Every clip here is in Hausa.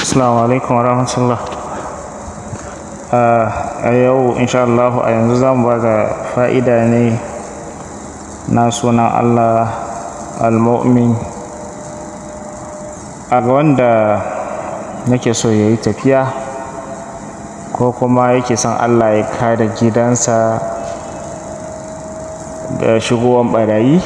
Assalamu alaikum wa rahmatullah. A yau insha Allah a yanzu za mu ba da fa'ida ne na sunan Allah al-mu'min a ga wanda yake so ya yi tafiya ko kuma yake son Allah ya kare gidansa da shigowan barayi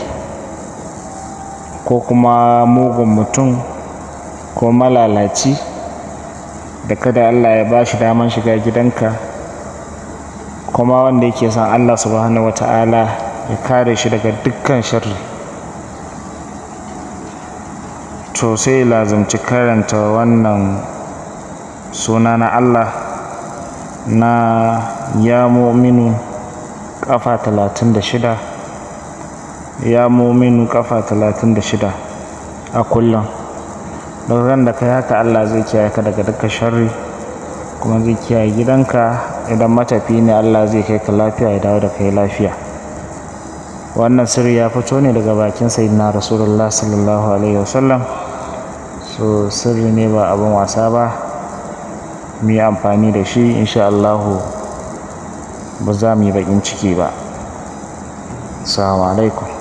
ko kuma mugun mutum ko malalaci da kada Allah ya ba shi daman shiga gidanka kuma wanda yake son Allah subhanahu wata'ala ya kare shi daga dukkan sharri to sai lazumci karanta wannan suna na Allah na ya muminu kafa talatin da shida ya muminu kafa talatin da shida a kullum don ran da kai haka Allah zai kiyaye ka daga dukkan sharri kuma zai kiyaye gidanka idan matafi ne Allah zai kai ka lafiya ya dawo da kai lafiya wannan sirri ya fito ne daga bakin sayyidina rasulullah sallallahu alaihi wasallam so sirri ne ba abin wasa ba mu yi amfani da shi insha Allahu ba za mu yi bakin ciki ba assalamu alaikum